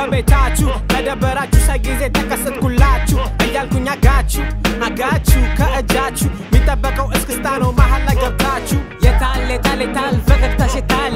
ከቤታችሁ ከደበራችሁ ሳይጊዜ ተከሰትኩላችሁ እያልኩኝ አጋችሁ አጋችሁ ከእጃችሁ የሚጠበቀው እስክስታ ነው መሀል ላይ ገብታችሁ የታል የታል የታል ፈገግታሽ የታል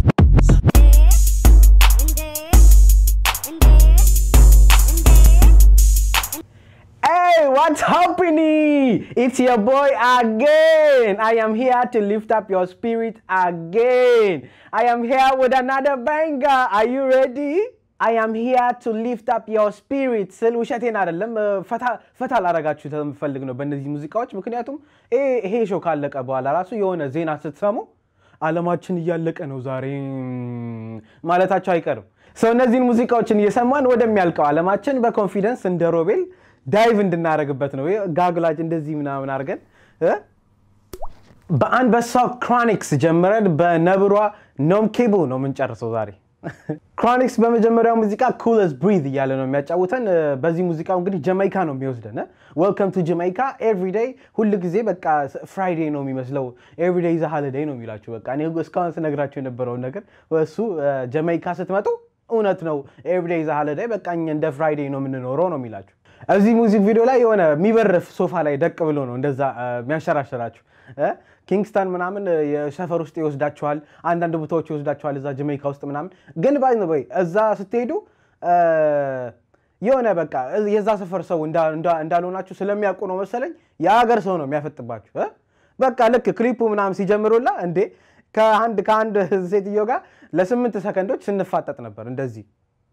Hey, what's happening? It's your boy again. I am here to lift up your spirit again. I am here with another banger. Are you ready? I am here to lift up your spirit ስል ውሸቴን አይደለም ፈታ ፈታ ላረጋችሁ የምፈልግ ነው በእነዚህ ሙዚቃዎች። ምክንያቱም ይሄ- ይሄ ሾው ካለቀ በኋላ ራሱ የሆነ ዜና ስትሰሙ አለማችን እያለቀ ነው ዛሬ ማለታቸው አይቀርም። ሰው እነዚህን ሙዚቃዎችን እየሰማን ወደሚያልቀው አለማችን በኮንፊደንስ እንደ ሮቤል ዳይቭ እንድናደርግበት ነው። ጋግላጭ እንደዚህ ምናምን አድርገን እ? በአንበሳው ክሮኒክስ ጀምረን በነብሯ ኖም ኬቡ ነው የምንጨርሰው ዛሬ። ክሮኒክስ በመጀመሪያው ሙዚቃ ኩለስ ብሪዝ እያለ ነው የሚያጫውተን። እ፣ በዚህ ሙዚቃው እንግዲህ ጀማይካ ነው የሚወስደን። ዌልከም ቱ ጀማይካ ኤቭሪዴይ፣ ሁል ጊዜ በቃ ፍራይዴይ ነው የሚመስለው። ኤቭሪዴይ ዘ ሃሊዴይ ነው የሚላችሁ። በቃ እኔ እስካሁን ስነግራቸው የነበረውን ነገር እሱ እ፣ ጀማይካ ስትመጡ እውነት ነው። ኤቭሪዴይ ዘ ሃሊዴይ በቃ እኛ እንደ ፍራይዴይ ነው የምንኖረው ነው የሚላችሁ። እዚህ ሙዚክ ቪዲዮ ላይ የሆነ የሚበርፍ ሶፋ ላይ ደቅ ብሎ ነው እንደዛ እ፣ የሚያንሸራሸራችሁ እ? ኪንግስተን ምናምን እ፣ የሰፈር ውስጥ ይወስዳችኋል፣ አንዳንድ ቦታዎች ይወስዳችኋል እዛ ጀሜይካ ውስጥ ምናምን። ግን ባይ ወይ እዛ ስትሄዱ እ፣ የሆነ በቃ እ- የዛ ሰፈር ሰው እንዳ- እንዳ- እንዳልሆናችሁ ስለሚያውቁ ነው መሰለኝ የሀገር ሰው ነው የሚያፈጥባችሁ እ? በቃ ልክ ክሊፑ ምናምን ሲጀምሩላ እንዴ ከአንድ ከአንድ ሴትዮ ጋር ለስምንት ሰከንዶች ስንፋጠጥ ነበር እንደዚህ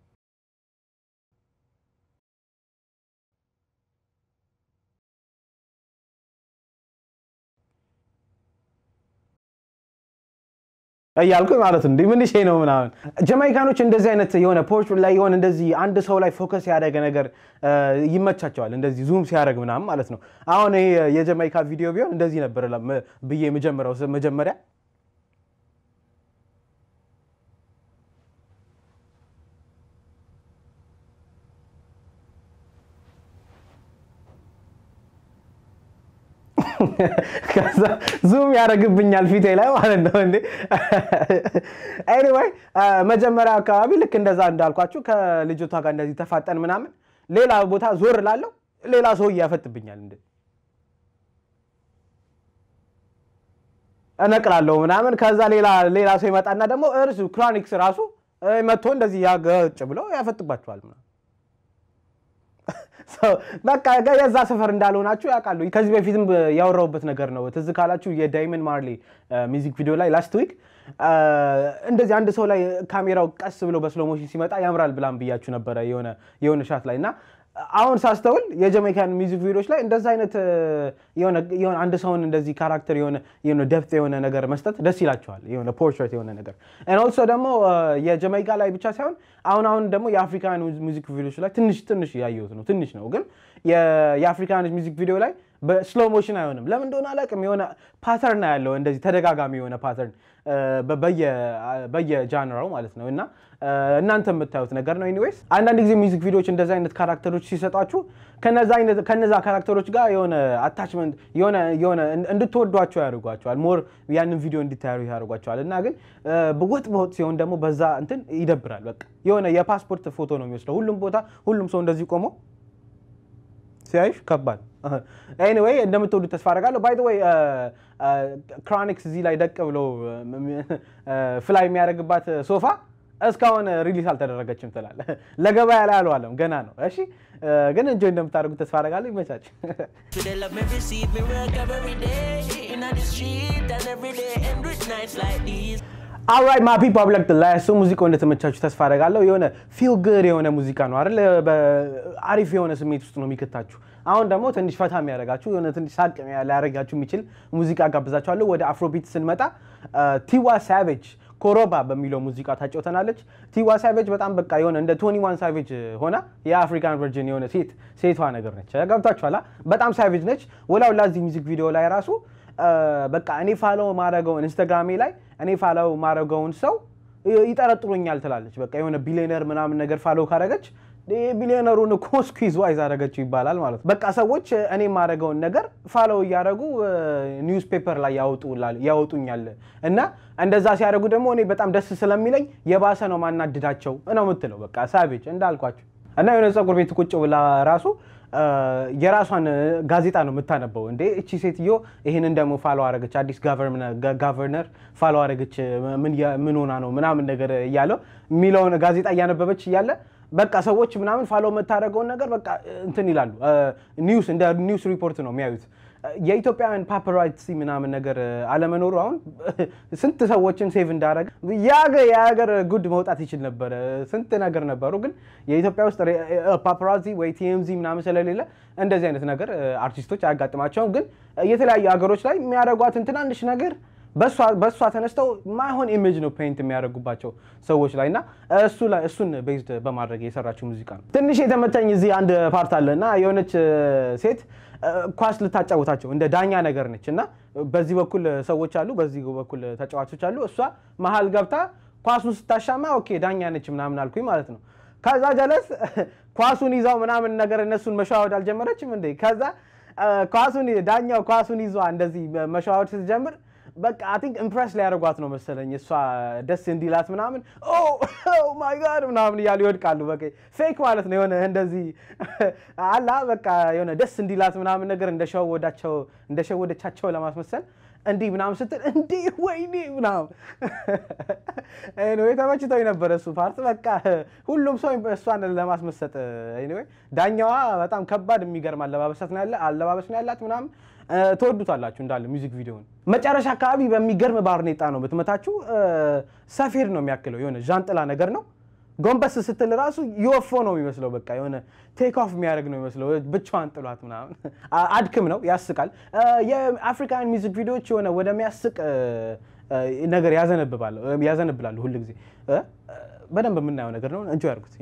እያልኩ ማለት እንዲህ ምን ሼ ነው ምናምን። ጀማይካኖች እንደዚህ አይነት የሆነ ፖርች ላይ የሆነ እንደዚህ አንድ ሰው ላይ ፎከስ ያደረገ ነገር እ፣ ይመቻቸዋል። እንደዚህ ዙም ሲያደርግ ምናምን ማለት ነው። አሁን ይሄ የጀማይካ ቪዲዮ ቢሆን እንደዚህ ነበር ለም- ብዬ የመጀመሪያው መጀመሪያ ከዛ ዙም ያደርግብኛል ፊቴ ላይ ማለት ነው እንዴ። ኤኒዌይ መጀመሪያ አካባቢ ልክ እንደዛ እንዳልኳችሁ ከልጅቷ ጋር እንደዚህ ተፋጠን ምናምን ሌላ ቦታ ዞር ላለው ሌላ ሰው ያፈጥብኛል እንዴ እነቅላለሁ ምናምን። ከዛ ሌላ ሌላ ሰው ይመጣና ደግሞ እርሱ ክሮኒክስ ራሱ እ፣ መጥቶ እንደዚህ ያገጭ ብለው ያፈጥባቸዋል ምናምን። ሰው በቃ የዛ ሰፈር እንዳልሆናችሁ ያውቃሉ። ከዚህ በፊትም ያወራሁበት ነገር ነው። ትዝ ካላችሁ የዳይመንድ ማርሌ ሚዚክ ቪዲዮ ላይ ላስት ዊክ እንደዚህ አንድ ሰው ላይ ካሜራው ቀስ ብሎ በስሎ ሞሽን ሲመጣ ያምራል ብላም ብያችሁ ነበረ የሆነ የሆነ ሻት ላይ እና አሁን ሳስተውል የጀሜይካን ሚዚክ ቪዲዮዎች ላይ እንደዛ አይነት እ፣ የሆነ የሆነ አንድ ሰውን እንደዚህ ካራክተር የሆነ የሆነ ደፕት የሆነ ነገር መስጠት ደስ ይላቸዋል። የሆነ ፖርትሬት የሆነ ነገር ኦልሶ ደግሞ እ፣ የጀሜይካ ላይ ብቻ ሳይሆን አሁን አሁን ደግሞ የአፍሪካን ሚዚክ ቪዲዮዎች ላይ ትንሽ ትንሽ ያየሁት ነው። ትንሽ ነው ግን የ- የአፍሪካን ሚዚክ ቪዲዮ ላይ በስሎ ሞሽን አይሆንም። ለምን እንደሆነ አላውቅም። የሆነ ፓተርን ያለው እንደዚህ ተደጋጋሚ የሆነ ፓተርን በየጃንራው ማለት ነው እና እ፣ እናንተ የምታዩት ነገር ነው። ኤኒዌይስ አንዳንድ ጊዜ ሚዚክ ቪዲዮዎች እንደዚህ አይነት ካራክተሮች ሲሰጧችሁ ከነዛ አይነት- ከነዛ ካራክተሮች ጋር የሆነ አታችመንት የሆነ የሆነ እንድትወዷቸው ያደርጓቸዋል። ሞር ያንን ቪዲዮ እንዲታዩ ያደርጓቸዋል። እና ግን እ፣ በወጥ በወጥ ሲሆን ደግሞ በዛ እንትን ይደብራል። በቃ የሆነ የፓስፖርት ፎቶ ነው የሚወስደው ሁሉም ቦታ ሁሉም ሰው እንደዚህ ቆሞ ሲያይሽ ከባድ ኤኒዌይ እንደምትወዱ ተስፋ አደርጋለሁ። ባይ ዘ ወይ ክሮኒክስ እዚህ ላይ ደቅ ብሎ ፍላይ የሚያደርግባት ሶፋ እስካሁን ሪሊስ አልተደረገችም ትላል። ለገበያ ላይ አልዋለም ገና ነው። እሺ ግን እንጆ እንደምታደርጉት ተስፋ አደርጋለሁ። ይመቻች። To the love me receive me work every day in the street and every day and with nights like these. አልራይት ማ ፒፕል ብለክ ላይ እሱ ሙዚቃው እንደተመቻችሁ ተስፋ አደርጋለሁ። የሆነ ፊል ግድ የሆነ ሙዚቃ ነው አይደል? አሪፍ የሆነ ስሜት ውስጥ ነው የሚከታችሁ። አሁን ደግሞ ትንሽ ፈታ የሚያደርጋችሁ የሆነ ትንሽ ሳቅ ሊያደርጋችሁ የሚችል ሙዚቃ ጋብዛችኋለሁ። ወደ አፍሮቢት ስንመጣ ቲዋ ሳቬጅ ኮሮባ በሚለው ሙዚቃ ታጫውተናለች። ቲዋ ሳቬጅ በጣም በቃ የሆነ እንደ ቶኒ ዋን ሳቬጅ ሆና የአፍሪካን ቨርጅን የሆነ ሴት ሴቷ ነገር ነች። ገብታችኋላ? በጣም ሳቬጅ ነች። ወላው ላዚህ ሚዚክ ቪዲዮ ላይ ራሱ በቃ እኔ ፋለው ማድረገውን ኢንስታግራሜ ላይ እኔ ፋለው ማድረገውን ሰው ይጠረጥሩኛል ትላለች። በቃ የሆነ ቢሊዮነር ምናምን ነገር ፋለው ካረገች ቢሊዮነሩን እኮ ስኩዝ ዋይዝ አደረገችው ይባላል ማለት ነው። በቃ ሰዎች እኔ የማደርገውን ነገር ፋሎው እያደረጉ ኒውስ ፔፐር ላይ ያወጡኛል እና እንደዛ ሲያደርጉ ደግሞ እኔ በጣም ደስ ስለሚለኝ የባሰ ነው ማናድዳቸው ነው የምትለው። በቃ ሳቤጅ እንዳልኳቸው እና የሆነ ፀጉር ቤት ቁጭ ብላ ራሱ የራሷን ጋዜጣ ነው የምታነበው። እንዴ እቺ ሴትዮ ይህንን ደግሞ ፋሎ አረገች፣ አዲስ ጋቨርነር ፋሎ አረገች፣ ምን ሆና ነው ምናምን ነገር እያለው የሚለውን ጋዜጣ እያነበበች እያለ በቃ ሰዎች ምናምን ፋሎ የምታደርገውን ነገር በቃ እንትን ይላሉ። ኒውስ እንደ ኒውስ ሪፖርት ነው የሚያዩት። የኢትዮጵያውያን ፓፓራሲ ምናምን ነገር አለመኖሩ አሁን ስንት ሰዎችን ሴቭ እንዳደረገ የሀገር ጉድ መውጣት ይችል ነበረ። ስንት ነገር ነበሩ፣ ግን የኢትዮጵያ ውስጥ ፓፓራዚ ወይ ቲኤምዚ ምናምን ስለሌለ እንደዚህ አይነት ነገር አርቲስቶች አያጋጥማቸውም። ግን የተለያዩ ሀገሮች ላይ የሚያደርጓትን ትናንሽ ነገር በእሷ ተነስተው ማይሆን ኢሜጅ ነው ፔይንት የሚያደርጉባቸው ሰዎች ላይ እና እሱን ቤዝድ በማድረግ የሰራችው ሙዚቃ ነው። ትንሽ የተመቸኝ እዚህ አንድ ፓርት አለ እና የሆነች ሴት ኳስ ልታጫውታቸው እንደ ዳኛ ነገር ነች እና በዚህ በኩል ሰዎች አሉ፣ በዚህ በኩል ተጫዋቾች አሉ። እሷ መሀል ገብታ ኳሱን ስታሻማ ኦኬ ዳኛ ነች ምናምን አልኩኝ ማለት ነው። ከዛ ጀለስ ኳሱን ይዛው ምናምን ነገር እነሱን መሸዋወድ አልጀመረችም እንዴ? ከዛ ኳሱን ዳኛው ኳሱን ይዟ እንደዚህ መሸዋወድ ስትጀምር በቃ አይ ቲንክ ኢምፕሬስ ሊያደርጓት ነው መሰለኝ እሷ ደስ እንዲላት ምናምን ማይ ጋድ ምናምን እያሉ ይወድቃሉ። በቃ ፌክ ማለት ነው የሆነ እንደዚህ አላ በቃ የሆነ ደስ እንዲላት ምናምን ነገር እንደሸወዳቸው እንደሸወደቻቸው ለማስመሰል እንዲህ ምናምን ስትል እንዲህ ወይኔ ምናምን ኤኒዌይ ተመችቶኝ ነበረ እሱ ፓርት። በቃ ሁሉም ሰው እሷን ለማስመሰጥ ኤኒዌይ ዳኛዋ በጣም ከባድ የሚገርም አለባበሳት ነው ያለ አለባበስ ነው ያላት ምናምን ትወዱታላችሁ እንዳለ ሚውዚክ ቪዲዮን። መጨረሻ አካባቢ በሚገርም ባርኔጣ ነው ብትመታችሁ፣ ሰፌድ ነው የሚያክለው የሆነ ዣንጥላ ነገር ነው። ጎንበስ ስትል ራሱ ዩኤፎ ነው የሚመስለው። በቃ የሆነ ቴክ ኦፍ የሚያደርግ ነው የሚመስለው። ብቻዋን ጥሏት ምናምን አድክም ነው፣ ያስቃል። የአፍሪካን ሚውዚክ ቪዲዮዎች የሆነ ወደሚያስቅ ነገር ያዘነብላሉ ሁል ጊዜ በደንብ የምናየው ነገር ነው። እንጆ ያርጉት።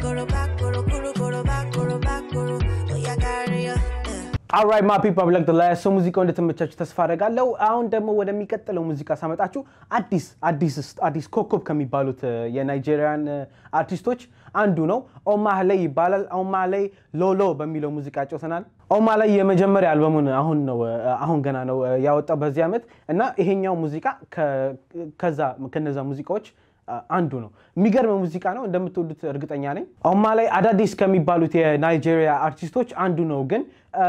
አልራይት ማ ፒፕል ላይክ ላይ ሰው ሙዚቃው እንደተመቻችሁ ተስፋ አደርጋለሁ። አሁን ደግሞ ወደሚቀጥለው ሙዚቃ ሳመጣችሁ አዲስ አዲስ አዲስ ኮከብ ከሚባሉት የናይጄሪያን አርቲስቶች አንዱ ነው። ኦማህሌይ ይባላል። ኦማህሌይ ሎሎ በሚለው ሙዚቃ ጫውተናል። ኦማህሌይ የመጀመሪያ አልበሙን አሁን ነው አሁን ገና ነው ያወጣው በዚህ ዓመት እና ይሄኛው ሙዚቃ ከዛ ከነዛ ሙዚቃዎች አንዱ ነው። የሚገርም ሙዚቃ ነው፣ እንደምትወዱት እርግጠኛ ነኝ። ኦማህሌይ አዳዲስ ከሚባሉት የናይጄሪያ አርቲስቶች አንዱ ነው። ግን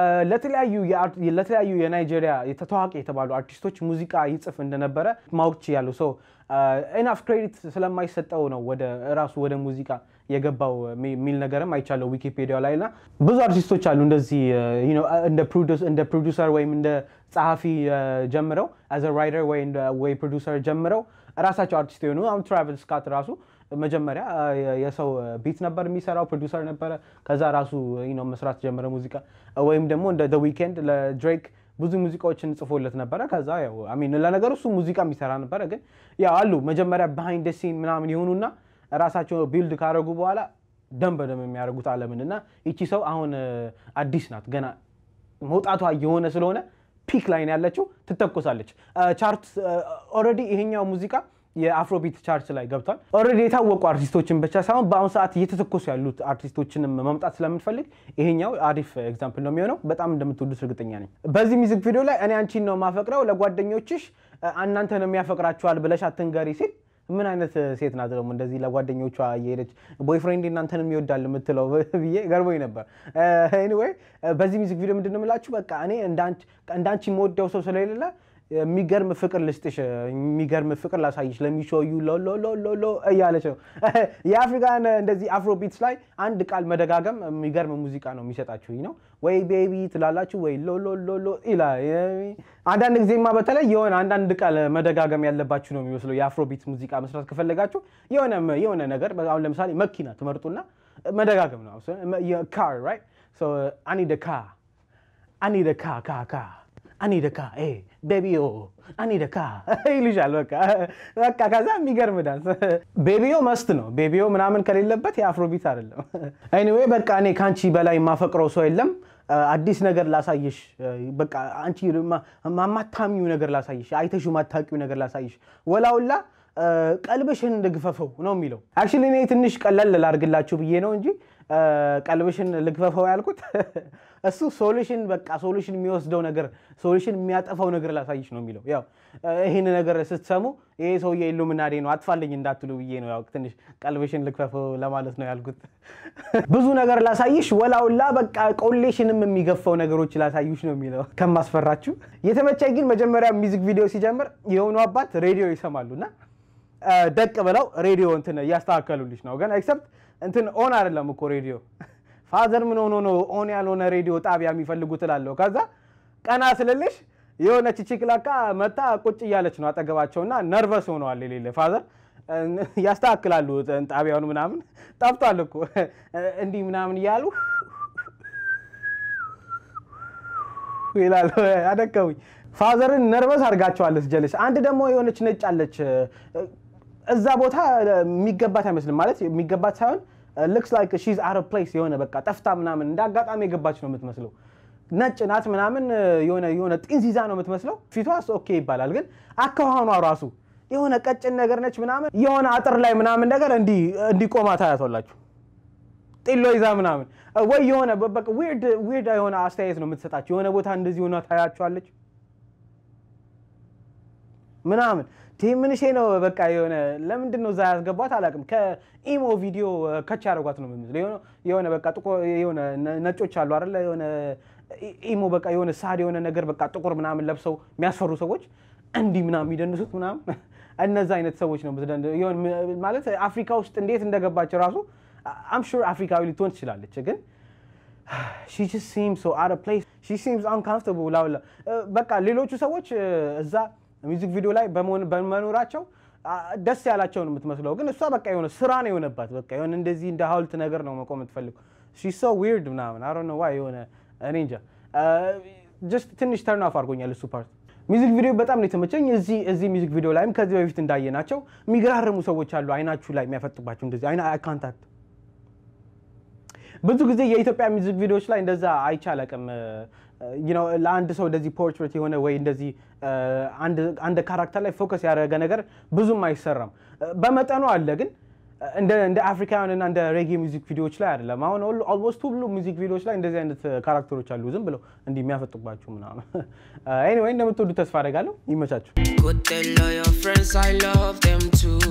ለተለያዩ የናይጄሪያ ታዋቂ የተባሉ አርቲስቶች ሙዚቃ ይጽፍ እንደነበረ ማወቅ ችያለሁ። ሰው ኢናፍ ክሬዲት ስለማይሰጠው ነው ወደ ራሱ ወደ ሙዚቃ የገባው የሚል ነገርም አይቻለሁ ዊኪፔዲያ ላይ እና ብዙ አርቲስቶች አሉ እንደዚህ እንደ ፕሮዲውሰር ወይም እንደ ጸሐፊ ጀምረው አዘ ራይተር ወይ ፕሮዲውሰር ጀምረው ራሳቸው አርቲስት የሆኑ አሁን ትራቨል ስካት ራሱ መጀመሪያ የሰው ቢት ነበር የሚሰራው ፕሮዲውሰር ነበረ። ከዛ ራሱ መስራት ጀመረ ሙዚቃ። ወይም ደግሞ እንደ ደ ዊኬንድ ለድሬክ ብዙ ሙዚቃዎችን ጽፎለት ነበረ። ከዛ ያው አሚን ለነገሩ እሱ ሙዚቃ የሚሰራ ነበረ። ግን ያው አሉ መጀመሪያ ባይንድ ሲን ምናምን የሆኑና ራሳቸው ቢልድ ካደረጉ በኋላ ደም በደም የሚያደርጉት አለምን እና ይቺ ሰው አሁን አዲስ ናት ገና መውጣቷ የሆነ ስለሆነ ፒክ ላይ ነው ያለችው። ትተኮሳለች። ቻርት ኦልሬዲ ይሄኛው ሙዚቃ የአፍሮቢት ቻርት ላይ ገብቷል። ኦልሬዲ የታወቁ አርቲስቶችን ብቻ ሳይሆን በአሁኑ ሰዓት እየተተኮሱ ያሉት አርቲስቶችንም መምጣት ስለምንፈልግ ይሄኛው አሪፍ ኤግዛምፕል ነው የሚሆነው። በጣም እንደምትወዱት እርግጠኛ ነኝ። በዚህ ሚዚክ ቪዲዮ ላይ እኔ አንቺን ነው የማፈቅረው ለጓደኞችሽ እናንተን የሚያፈቅራችኋል ብለሽ አትንገሪ ሲል ምን አይነት ሴት ናት ደግሞ እንደዚህ ለጓደኞቿ እየሄደች ቦይፍሬንድ እናንተንም ይወዳል የምትለው ብዬ ገርሞኝ ነበር። ኤኒዌይ በዚህ ሚዚክ ቪዲዮ ምንድን ነው የምላችሁ፣ በቃ እኔ እንዳንቺ የምወደው ሰው ስለሌለ የሚገርም ፍቅር ልስጥሽ፣ የሚገርም ፍቅር ላሳይሽ ለሚሾዩ ሎሎሎሎ እያለች ነው። የአፍሪካን እንደዚህ አፍሮ ቢትስ ላይ አንድ ቃል መደጋገም የሚገርም ሙዚቃ ነው የሚሰጣችሁ ነው። ወይ ቤቢ ትላላችሁ ወይ ሎሎሎሎ ይላል። አንዳንድ ጊዜማ በተለይ የሆነ አንዳንድ ቃል መደጋገም ያለባችሁ ነው የሚመስለው። የአፍሮ ቢት ሙዚቃ መስራት ከፈለጋችሁ የሆነ ነገር አሁን ለምሳሌ መኪና ትመርጡና መደጋገም ነው። ካር ራይት አኒ ደ ካ አኒ ደ ካ ካ ካ አኒ ደካ ቤቢዮ አኒ ደካ ይልሻል። በቃ በቃ ከዛ የሚገርም ዳንስ ቤቢዮ መስት ነው። ቤቢዮ ምናምን ከሌለበት የአፍሮቢት አይደለም። ኤኒዌይ በቃ እኔ ከአንቺ በላይ የማፈቅረው ሰው የለም። አዲስ ነገር ላሳይሽ፣ በቃ አንቺ ማታሚው ነገር ላሳይሽ፣ አይተሹ ማታቂው ነገር ላሳይሽ ወላውላ ቀልብሽን እንደግፈፈው ነው የሚለው። አክቹዋሊ እኔ ትንሽ ቀለል ላድርግላችሁ ብዬ ነው እንጂ ቀልብሽን ልግፈፈው ያልኩት እሱ ሶሉሽን በቃ ሶሉሽን የሚወስደው ነገር ሶሉሽን የሚያጠፋው ነገር ላሳይሽ ነው የሚለው። ያው ይህን ነገር ስትሰሙ ይሄ ሰውዬ ኢሉሚናዴ ነው አጥፋልኝ እንዳትሉ ብዬ ነው ያው ትንሽ ቀልብሽን ልግፈፈው ለማለት ነው ያልኩት። ብዙ ነገር ላሳይሽ ወላውላ በቃ ቆሌሽንም የሚገፋው ነገሮች ላሳዩሽ ነው የሚለው ከማስፈራችሁ። የተመቻኝ ግን መጀመሪያ ሚዚክ ቪዲዮ ሲጀምር የሆኑ አባት ሬዲዮ ይሰማሉ እና ደቅ ብለው ሬዲዮ እንትን እያስተካከሉልሽ ነው ግን ኤክሰፕት እንትን ኦን አይደለም እኮ ሬዲዮ ፋዘር ምን ሆኖ ነው ኦን ያልሆነ ሬዲዮ ጣቢያ የሚፈልጉት እላለሁ። ከዛ ቀና ስልልሽ የሆነች ቺክላካ መታ ቁጭ እያለች ነው አጠገባቸው እና ነርቨስ ሆነዋል። የሌለ ፋዘር ያስተካክላሉ ጣቢያውን ምናምን ጠፍቷል እኮ እንዲህ ምናምን እያሉ ይላሉ። አደከሙኝ። ፋዘርን ነርቨስ አድርጋቸዋለች ጀለች። አንድ ደግሞ የሆነች ነጭ አለች እዛ ቦታ የሚገባት አይመስልም ማለት የሚገባት ሳይሆን ልክስ ላይክ ሺዝ አር ፕሌስ የሆነ በቃ ጠፍታ ምናምን እንደ አጋጣሚ የገባች ነው የምትመስለው። ነጭ ናት ምናምን የሆነ የሆነ ጢንዚዛ ነው የምትመስለው። ፊቷስ ኦኬ ይባላል፣ ግን አካኋኗ ራሱ የሆነ ቀጭን ነገር ነች ምናምን የሆነ አጥር ላይ ምናምን ነገር እንዲቆማ ታያቷላችሁ። ጢሎ ይዛ ምናምን ወይ የሆነ ዊርድ የሆነ አስተያየት ነው የምትሰጣቸው። የሆነ ቦታ እንደዚህ ሆና ታያቸዋለች ምናምን ምንሼ ነው በቃ የሆነ ለምንድን ነው እዛ ያስገቧት አላውቅም። ከኢሞ ቪዲዮ ከች ያደረጓት ነው የምመስለው። የሆነ በቃ የሆነ ነጮች አሉ አይደለ? የሆነ ኢሞ በቃ የሆነ ሳድ የሆነ ነገር በቃ ጥቁር ምናምን ለብሰው የሚያስፈሩ ሰዎች እንዲህ ምናምን የሚደንሱት ምናምን እነዛ አይነት ሰዎች ነው ማለት አፍሪካ ውስጥ እንዴት እንደገባች ራሱ አም ሹር አፍሪካዊ ልትሆን ትችላለች ግን ሺ ጀስት ሲምስ ሶ አውት ኦፍ ፕሌስ ሺ ሲምስ አንካምፎርታብል ላውላ በቃ ሌሎቹ ሰዎች እዛ ሚውዚክ ቪዲዮ ላይ በመኖራቸው ደስ ያላቸው ነው የምትመስለው፣ ግን እሷ በቃ የሆነ ስራ ነው የሆነባት። በቃ የሆነ እንደዚህ እንደ ሀውልት ነገር ነው መቆም የምትፈልገው። ሺ ሶ ዊርድ ምናምን አሮ ነው ዋይ የሆነ እኔ እንጃ ጀስት ትንሽ ተርን ኦፍ አድርጎኛል እሱ ፓርት። ሚውዚክ ቪዲዮ በጣም ነው የተመቸኝ። እዚህ እዚህ ሚውዚክ ቪዲዮ ላይም ከዚህ በፊት እንዳየናቸው የሚገራርሙ ሰዎች አሉ፣ አይናችሁ ላይ የሚያፈጥባቸው እንደዚህ አይና ካንታክት ብዙ ጊዜ የኢትዮጵያ ሚውዚክ ቪዲዮዎች ላይ እንደዛ አይቻለቅም። ለአንድ ሰው እንደዚህ ፖርትሬት የሆነ ወይ እንደዚህ አንድ ካራክተር ላይ ፎከስ ያደረገ ነገር ብዙም አይሰራም። በመጠኑ አለ ግን እንደ አፍሪካውያን እና እንደ ሬጌ ሚውዚክ ቪዲዮዎች ላይ አይደለም። አሁን ኦልሞስት ሁሉ ሚውዚክ ቪዲዮዎች ላይ እንደዚህ አይነት ካራክተሮች አሉ፣ ዝም ብለው እንዲህ የሚያፈጡባችሁ ምናምን። ኤኒዌይ እንደምትወዱ ተስፋ አደርጋለሁ። ይመቻችሁ። Good tell all your friends I love them too.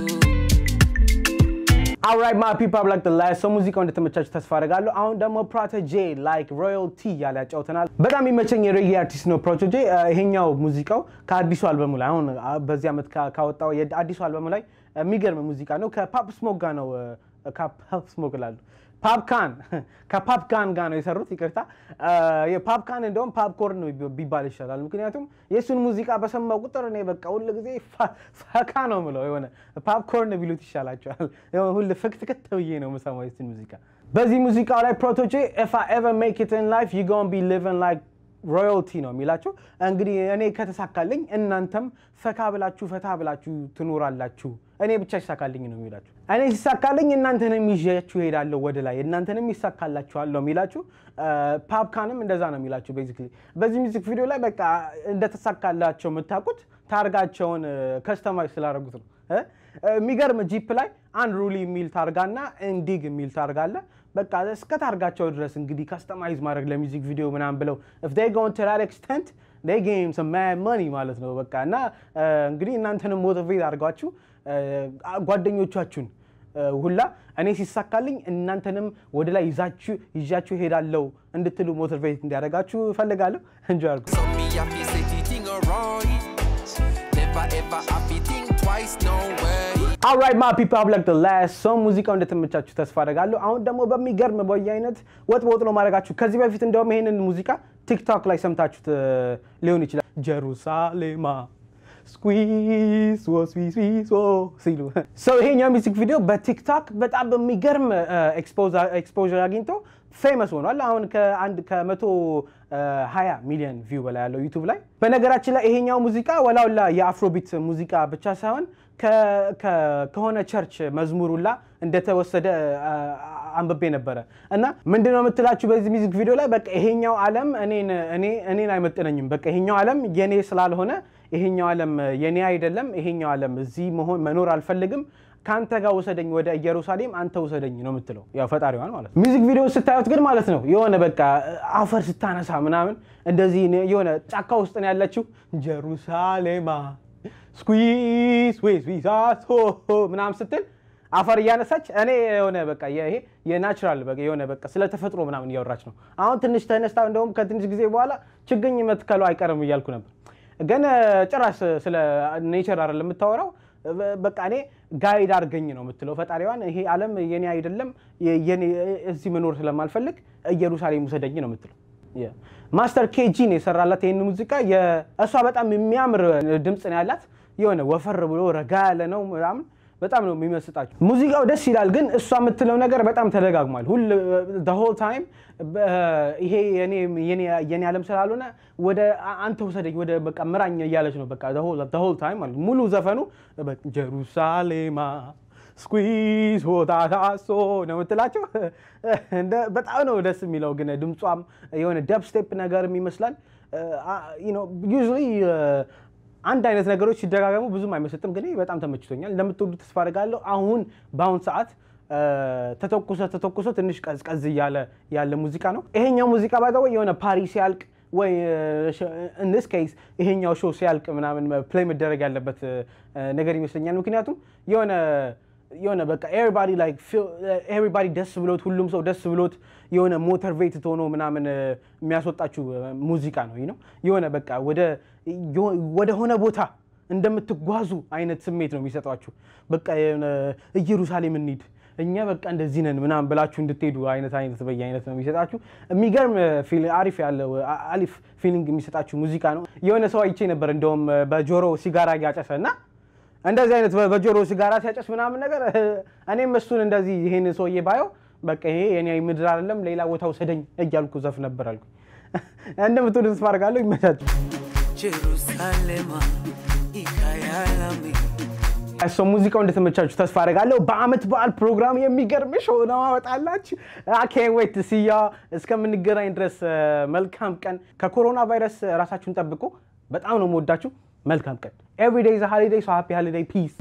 አውራይት ማ ፒፕል ላይክ ዘ ላስት ሰው ሙዚቃው እንደተመቻችሁ ተስፋ አደርጋለሁ። አሁን ደግሞ ፕሮቶጄ ላይክ ሮያልቲ እያለ ያጫውተናል። በጣም የሚመቸኝ የሬጌ አርቲስት ነው ፕሮቶጄ። ይሄኛው ሙዚቃው ከአዲሱ አልበሙ ላይ አሁን በዚህ ዓመት ካወጣው የአዲሱ አልበሙ ላይ የሚገርም ሙዚቃ ነው። ከፓፕ ስሞክ ጋር ነው ከፓፕ ስሞክ ላሉ ፓፕካን ከፓፕካን ጋር ነው የሰሩት። ይቅርታ የፓፕካን እንደውም ፓፕኮርን ቢባል ይሻላል። ምክንያቱም የእሱን ሙዚቃ በሰማው ቁጥር እኔ በቃ ሁል ጊዜ ፈካ ነው ምለው የሆነ ፓፕኮርን ቢሉት ይሻላቸዋል። ሁል ፍክትክት ብዬ ነው የምሰማው የእሱን ሙዚቃ። በዚህ ሙዚቃው ላይ ፕሮቶቼ ኢፍ አይ ኤቨር ሜክ ኢት ኢን ላይፍ ዩ ጎን ቢ ሊቪንግ ላይክ ሮያልቲ ነው የሚላቸው። እንግዲህ እኔ ከተሳካልኝ እናንተም ፈካ ብላችሁ ፈታ ብላችሁ ትኖራላችሁ። እኔ ብቻ ይሳካልኝ ነው የሚላችሁ። እኔ ሲሳካልኝ እናንተንም ይዣችሁ እሄዳለሁ ወደ ላይ፣ እናንተንም ይሳካላችኋል ነው የሚላችሁ። ፓፕካንም እንደዛ ነው የሚላችሁ። ቤዚክሊ በዚህ ሚዚክ ቪዲዮ ላይ በቃ እንደተሳካላቸው የምታውቁት ታርጋቸውን ከስተማይዝ ስላደረጉት ነው። የሚገርም ጂፕ ላይ አንድ ሩሊ የሚል ታርጋና ኢንዲግ የሚል ታርጋ አለ። በቃ እስከ ታርጋቸው ድረስ እንግዲህ ከስተማይዝ ማድረግ ለሚዚክ ቪዲዮ ምናምን ብለው if they go to that extent they gain some mad money ማለት ነው። በቃ እና እንግዲህ እናንተንም ሞቲቬት አድርጓችሁ ጓደኞቻችሁን ሁላ እኔ ሲሳካልኝ እናንተንም ወደ ላይ ይዛችሁ ይዣችሁ ሄዳለው እንድትሉ ሞቲቬት እንዲያደርጋችሁ እፈልጋለሁ። እንጆ አድርጉ። So me happy say the thing alright. Never ever happy think twice, no way. አልራይት ማ ፒፕል ላይክ ዘ ላስት ሰው ሙዚቃው እንደተመቻችሁ ተስፋ አደርጋለሁ። አሁን ደግሞ በሚገርም በየአይነት ወጥ በወጥ ነው ማድረጋችሁ። ከዚህ በፊት እንደውም ይሄንን ሙዚቃ ቲክቶክ ላይ ሰምታችሁት ሊሆን ይችላል። ጀሩሳሌማ ስኩዊስ ስዊስ ሲሉ ሰው ይሄኛው ሚዚክ ቪዲዮ በቲክቶክ በጣም በሚገርም ኤክስፖዥር አግኝቶ ፌመስ ሆኗል። አሁን ከአንድ ከመቶ ሀያ ሚሊዮን ቪው በላይ ያለው ዩቱብ ላይ። በነገራችን ላይ ይሄኛው ሙዚቃ ወላውላ የአፍሮቢት ሙዚቃ ብቻ ሳይሆን ከሆነ ቸርች መዝሙሩላ እንደተወሰደ አንብቤ ነበረ እና ምንድነው የምትላችሁ በዚህ ሚዚክ ቪዲዮ ላይ በቃ ይሄኛው ዓለም እኔን አይመጥነኝም። በቃ ይሄኛው ዓለም የኔ ስላልሆነ ይሄኛው ዓለም የኔ አይደለም። ይሄኛው ዓለም እዚህ መሆን መኖር አልፈልግም። ከአንተ ጋር ውሰደኝ ወደ ኢየሩሳሌም አንተ ውሰደኝ ነው የምትለው፣ ያው ፈጣሪዋን ማለት ነው። ሚዚክ ቪዲዮ ስታዩት ግን ማለት ነው የሆነ በቃ አፈር ስታነሳ ምናምን እንደዚህ የሆነ ጫካ ውስጥ ነው ያለችው ጀሩሳሌማ ስኩዝ ስዊዛቶ ምናምን ስትል አፈር እያነሳች እኔ የሆነ በቃ ይሄ የናቹራል በቃ የሆነ በቃ ስለ ተፈጥሮ ምናምን እያወራች ነው። አሁን ትንሽ ተነስታ እንደውም ከትንሽ ጊዜ በኋላ ችግኝ መትከሉ አይቀርም እያልኩ ነበር። ግን ጭራሽ ስለ ኔቸር አይደለም የምታወራው። በቃ እኔ ጋይድ አድርገኝ ነው የምትለው ፈጣሪዋን። ይሄ ዓለም የኔ አይደለም፣ የኔ እዚህ መኖር ስለማልፈልግ ኢየሩሳሌም ውሰደኝ ነው የምትለው። ማስተር ኬጂ ነው የሰራላት ይህን ሙዚቃ። እሷ በጣም የሚያምር ድምፅ ነው ያላት። የሆነ ወፈር ብሎ ረጋ ያለ ነው ምናምን በጣም ነው የሚመስጣችሁ። ሙዚቃው ደስ ይላል፣ ግን እሷ የምትለው ነገር በጣም ተደጋግሟል። ሁል ሆል ታይም ይሄ የኔ ዓለም ስላልሆነ ወደ አንተ ውሰደኝ ወደ በቃ ምራኝ እያለች ነው በቃ ሆል ታይም ማለት ሙሉ ዘፈኑ ጀሩሳሌማ ስኩዝ ሆታታሶ ነው የምትላቸው። በጣም ነው ደስ የሚለው፣ ግን ድምጿም የሆነ ደብ ስቴፕ ነገርም ይመስላል ዩዥዋሊ አንድ አይነት ነገሮች ሲደጋገሙ ብዙም አይመስጥም፣ ግን በጣም ተመችቶኛል። እንደምትወዱ ተስፋ አድርጋለሁ። አሁን በአሁን ሰዓት ተተኩሶ ተተኩሶ ትንሽ ቀዝቀዝ እያለ ያለ ሙዚቃ ነው። ይሄኛው ሙዚቃ ባይዘው የሆነ ፓሪ ሲያልቅ ወይ ኢንስ ኬስ ይሄኛው ሾው ሲያልቅ ምናምን ፕሌይ መደረግ ያለበት ነገር ይመስለኛል። ምክንያቱም የሆነ የሆነ በቃ ኤቨሪባዲ ላይክ ኤቨሪባዲ ደስ ብሎት ሁሉም ሰው ደስ ብሎት የሆነ ሞተር ቬት ሆኖ ምናምን የሚያስወጣችሁ ሙዚቃ ነው ነው የሆነ በቃ ወደ ሆነ ቦታ እንደምትጓዙ አይነት ስሜት ነው የሚሰጧችሁ። በቃ የሆነ ኢየሩሳሌም እንሂድ እኛ በቃ እንደዚህ ነን ምናምን ብላችሁ እንድትሄዱ አይነት አይነት በየ አይነት ነው የሚሰጣችሁ። የሚገርም አሪፍ ያለው አሪፍ ፊሊንግ የሚሰጣችሁ ሙዚቃ ነው። የሆነ ሰው አይቼ ነበር እንደውም በጆሮ ሲጋራ እያጨሰ እና እንደዚህ አይነት በጆሮ ሲጋራ ሲያጨስ ምናምን ነገር እኔም እሱን እንደዚህ ይሄን ሰውዬ ባየው በቃ ይሄ የኔ ምድር አይደለም ሌላ ቦታ ውሰደኝ እያልኩ ዘፍ ነበር አልኩ። እንደምትወዱ ተስፋ አድርጋለሁ። ይመቻችሁ። Jerusalema, ikayalami. እሷ ሙዚቃው እንደተመቻችሁ ተስፋ አደርጋለሁ። በአመት በዓል ፕሮግራም የሚገርም ሾው ነው አወጣላችሁ። አኬን ዌት ሲያ እስከምንገናኝ ድረስ መልካም ቀን። ከኮሮና ቫይረስ ራሳችሁን ጠብቁ። በጣም ነው የምወዳችሁ። መልካም ቀን። ኤቭሪ ዴይ ዘ ሃሊዴይ ሶ ሃፒ ሃሊዴይ ፒስ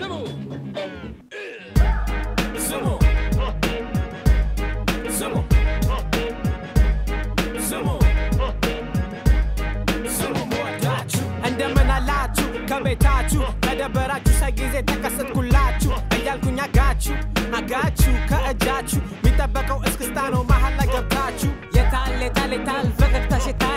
Sumo. Sumo. Sumo. Sumo ወዳችሁ እንደምን አላችሁ ከቤታችሁ ከደበራችሁ ሳይጊዜ ተከሰትኩላችሁ እያልኩኝ አጋችሁ አጋችሁ ከእጃችሁ የሚጠበቀው እስክስታ ነው መሀል ላይ ገብታችሁ የታል የታል የታል ፈገግታሽ የታል